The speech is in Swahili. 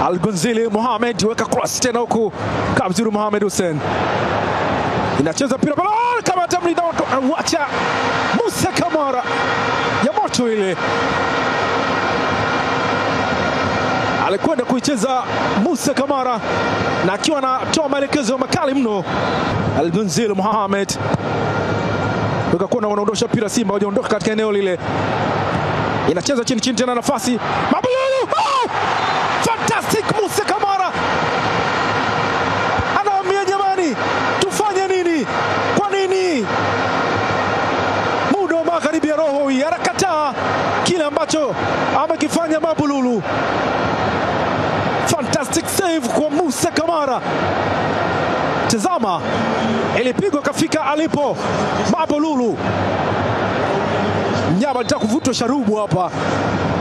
Algonzili Mohamed weka cross tena huku Kabzuru Mohamed Hussein inacheza mpira pale Ah, kama tamlinda wacha Musa Kamara ya moto ile alikwenda kuicheza Musa Kamara na akiwa anatoa maelekezo makali mno. Algonzil Mohamed wekakuwa wanaondosha mpira, Simba wajaondoka katika eneo lile, inacheza chini chini tena, nafasi Mabululu, oh! fantastic Musa Kamara anawaambia jamani, tufanye nini? Kwa nini muda wa magharibi ya roho hii anakataa kile ambacho amekifanya Mabululu. Fantastic save kwa Musa Kamara. Tazama, ilipigwa kafika alipo Mabululu. Mnyama alitaka kuvutwa sharubu hapa,